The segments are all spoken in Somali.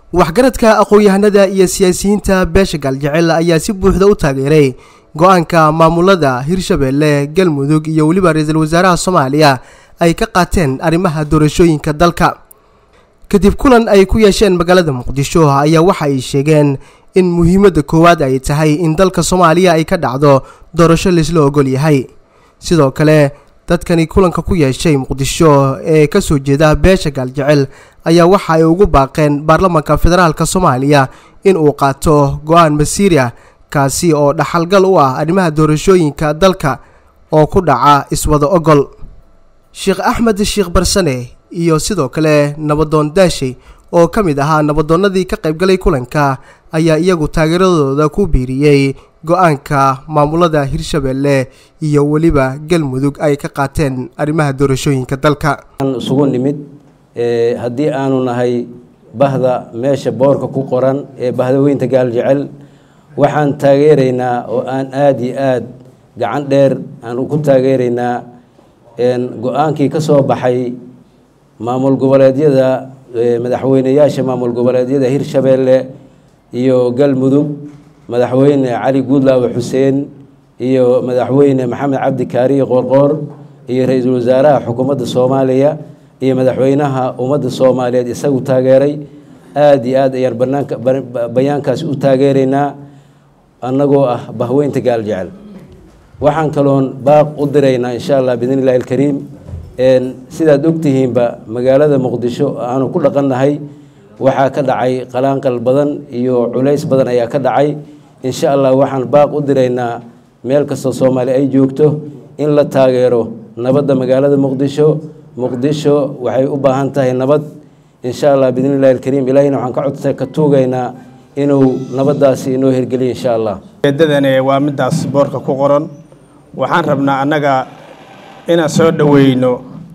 waxgaradka aqoon-yahanada iyo siyaasiyiinta beesha gaaljecel ayaa si buuxda u taageeray go-aanka maamulada hirshabeelle galmudug iyo weliba ra-iisul wasaaraha soomaaliya ay ka qaateen arrimaha doorashooyinka dalka kadib kulan ay ku yeesheen magaalada muqdisho ayaa waxa ay sheegeen in muhiimadda koowaad ay tahay in dalka soomaaliya ay ka dhacdo doorasho laisla ogol yahay sidoo kale dadkani kulanka ku yeeshay muqdisho ee kasoo jeeda beesha gaaljecel ayaa waxa ay ugu baaqeen baarlamaanka federaalk soomaaliya in uu qaato go-aan masiiri ah kaasi oo dhaxalgal u ah arrimaha doorashooyinka dalka oo ku dhaca iswada ogol sheekh axmed sheekh barsane iyo sidoo kale nabadoon daashay oo ka mid ahaa nabadoonnadii ka qaybgalay kulanka ayaa iyagu taageeradooda ku biiriyey go-aanka maamulada hirshabeelle iyo weliba galmudug ay ka qaateen arrimaha doorashooyinka dalka isugu nimid haddii aanu nahay bahda meesha boorka ku qoran ee bahdaweynta gaaljecel waxaan taageeraynaa oo aan aada iyo aada gacan dheer aan ku taageeraynaa go-aankii ka soo baxay maamul goboleedyada madaxweyneyaasha maamul goboleedyada hirshabeelle iyo galmudug madaxweyne cali guudlaawe xuseen iyo madaxweyne maxamed cabdi kaariye qoorqoor iyo ra-iisul wasaaraha xukuumadda soomaaliya iyo madaxweynaha ummadda soomaaliyeed isagu taageeray aada iyo aad ayaan banaanka bayaankaasi u taageeraynaa annagoo ah bahweynta gaaljecel waxaan kaloon baaq u diraynaa insha allah biidn illahi alkariim sidaad ogtihiinba magaalada muqdisho aanu ku dhaqannahay waxaa ka dhacay qalaanqal badan iyo culays badan ayaa ka dhacay insha allah waxaan baaq u diraynaa meel kastoo soomaali ay joogto in la taageero nabadda magaalada muqdisho muqdisho waxay u baahan tahay nabad insha allah biidn illahi alkariim ilaahina waxaan ka codsa ka tuugaynaa inuu nabaddaasi inoo hirgeliyo insha allah eedadani waa middaas boorka ku qoran waxaan rabnaa annaga inaan soo dhoweyno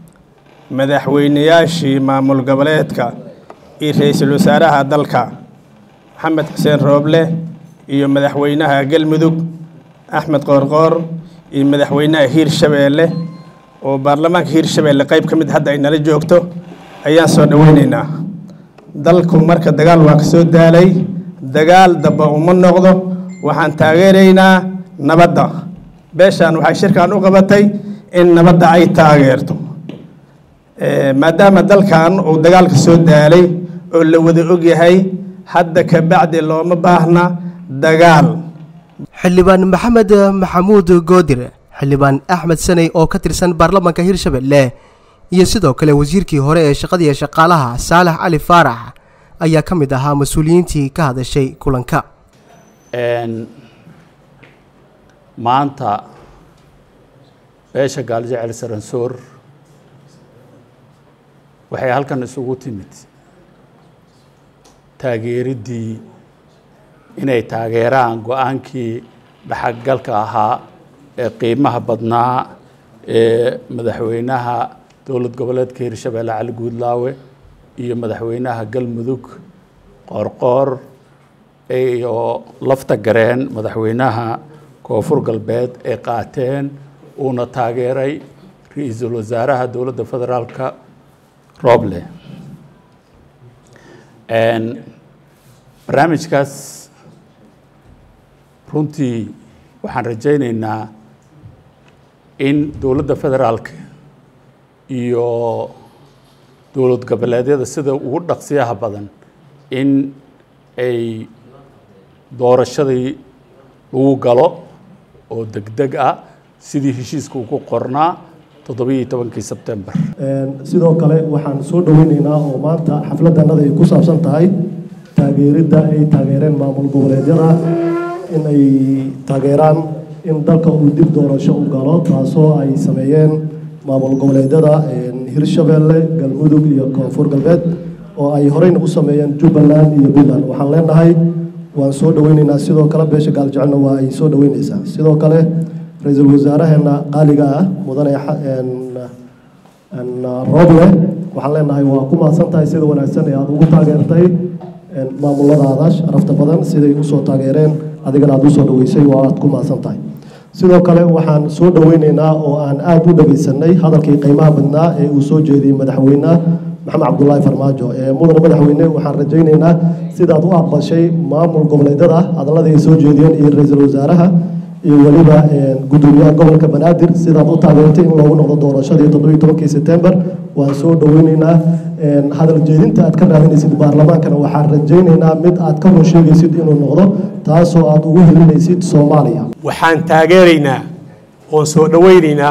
madaxweyneyaashii maamul goboleedka iyo ra-iisul wasaaraha dalka maxamed xuseen rooble iyo madaxweynaha galmudug axmed qoorqoor iyo madaxweynaha hiirshabeelle oo baarlamaanka hiirshabeelle qayb ka mid hadda ay nala joogto ayaan soo dhoweyneynaa dalku marka dagaal waa ka soo daalay dagaal damba uma noqdo waxaan taageeraynaa nabadda beeshaan waxay shirkan u qabatay in nabadda ay taageerto maadaama dalkan uu dagaalka soo daalay oo la wada ogyahay hadda ka bacdi looma baahna dagaal xildhibaan maxamed maxamuud goodir xildhibaan axmed saney oo ka tirsan baarlamaanka hirshabeelle iyo sidoo kale wasiirkii hore ee shaqadiiyo shaqaalaha saalax cali faarax ayaa ka mid ahaa mas-uuliyiintii ka hadashay kulanka maanta beesha gaaljecel saransoor waxay halkan isugu timid taageeriddii inay taageeraan go-aankii dhaxalgalka ahaa ee qiimaha badnaa ee madaxweynaha dowlad goboleedka hirshabeelle cali guudlaawe iyo madaxweynaha galmudug qoorqoor iyo lafta gareen madaxweynaha koonfur galbeed ay qaateen uuna taageeray ra-iisul wasaaraha dowladda federaalka roble barnaamijkaas runtii waxaan rajaynaynaa in dowladda federaalka iyo dowlad goboleedyada sida ugu dhaqsiyaha badan in ay doorashadii lagu galo oo degdeg ah sidii heshiiska uu ku qornaa toddobiyo tobankii sebtembar sidoo kale waxaan soo dhoweyneynaa oo maanta xafladannada ay ku saabsan tahay taageeridda ay taageereen maamul goboleedyada in ay taageeraan in dalka uu dib doorasho u galo taasoo ay sameeyeen maamul goboleedyada hirshabeelle galmudug iyo koonfur galbeed oo ay horeyna u sameeyeen jubbaland iyo puntland waxaan leenahay waan soo dhoweyneynaa sidoo kale beesha gaaljecelna waa ay soo dhoweyneysaa sidoo kale ra-iisul wasaaraheena qaaliga ah mudane rooble waxaan leenahay waa ku mahadsan tahay sida wanaagsan ee aada ugu taageertay maamuladaada sharafta badan siday usoo taageereen adigana aada usoo dhaweysay waa aada ku mahadsan tahay sidoo kale waxaan soo dhoweyneynaa oo aan aada u dhegeysanay hadalkii qiimaha badnaa ee uu soo jeediyey madaxweyne maxamed cabdulaahi farmaajo mudane madaxweyne waxaan rajaynaynaa sidaad u aqbashay maamul goboleedyada hadalladii ay soo jeediyeen iyo ra-iisul wasaaraha iyo weliba gudoomiyaha gobolka banaadir sidaad u taageertay in loogu noqdo doorashadii toddobiyi tobankii sebtembar waan soo dhoweyneynaa hadal jeedinta aad ka raadinaysid baarlamaankana waxaan rajaynaynaa mid aad ka run sheegaysid inuu noqdo taasoo aad ugu helinaysid soomaaliya waxaan taageeraynaa oon soo dhoweynaynaa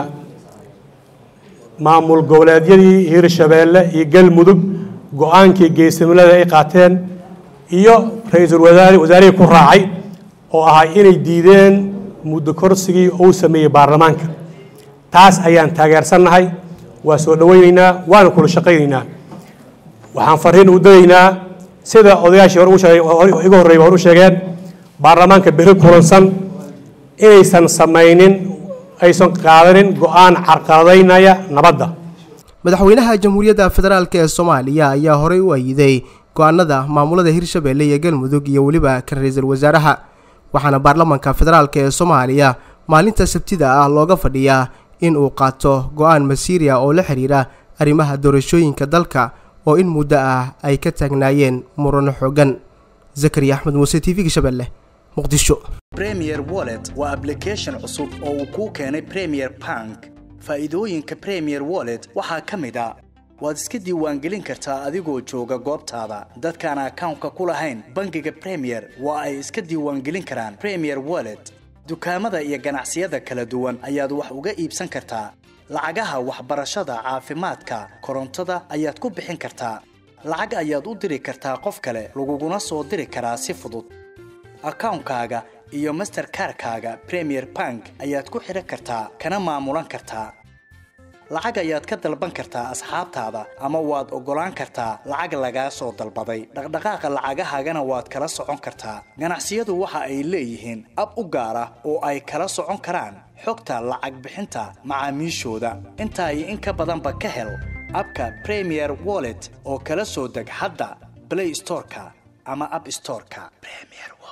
maamul goboleedyadii hirshabeelle iyo galmudug go-aankii geesimilada ay qaateen iyo ra-iisul wasaare wasaarihii ku raacay oo ahaa inay diideen muddo korsigii uu sameeyey baarlamaanka taas ayaan taageersannahay waa soo dhoweynaynaa waana kula shaqaynaynaa waxaan fariin u dadaynaa sida odayaashii hore iga horreeyay hore u sheegeen baarlamaanka beri kulansan inaysan samaynin aysan qaadanin go-aan carqaladaynaya nabadda madaxweynaha jamhuuriyadda federaalk ee soomaaliya ayaa horey u ayiday go-aanada maamulada hirshabeelle iyo galmudug iyo weliba kan ra-iisul wasaaraha waxaana baarlamaanka federaalk ee soomaaliya maalinta sabtida ah looga fadhiyaa in uu qaato go-aan masiiriya oo la xidhiira arrimaha doorashooyinka dalka oo in muddo ah ay ka taagnaayeen murano xoogan zakariya axmed muuse t v-ga shabeelle muqdisho premier wallet waa ablication cusub oo uu kuu keenay premier bank faa'iidooyinka premier wallet waxaa ka mid a waad iska diiwaangelin kartaa adigoo jooga goobtaada dadkaan akawnka ku lahayn bangiga premier waa ay iska diiwaangelin karaan premier wallet dukaamada iyo ganacsiyada kala duwan ayaad wax uga iibsan kartaa lacagaha waxbarashada caafimaadka korontada ayaad ku bixin kartaa lacag ayaad u diri kartaa qof kale laguguna soo diri karaa si fudud akawnkaaga iyo masterkarkaaga premier bank ayaad ku xidhan kartaa kana maamulan kartaa lacag ayaad ka dalban kartaa asxaabtaada ama waad oggolaan kartaa lacag lagaa soo dalbaday dhaqdhaqaaqa lacagahaagana waad kala socon kartaa ganacsiyadu waxa ay leeyihiin ab u gaar ah oo ay kala socon karaan xogta lacag bixinta macaamiishooda intaa iyo in ka badanba ka hel abka premier wallet oo kala soo deg hadda blay storeka ama ab storeka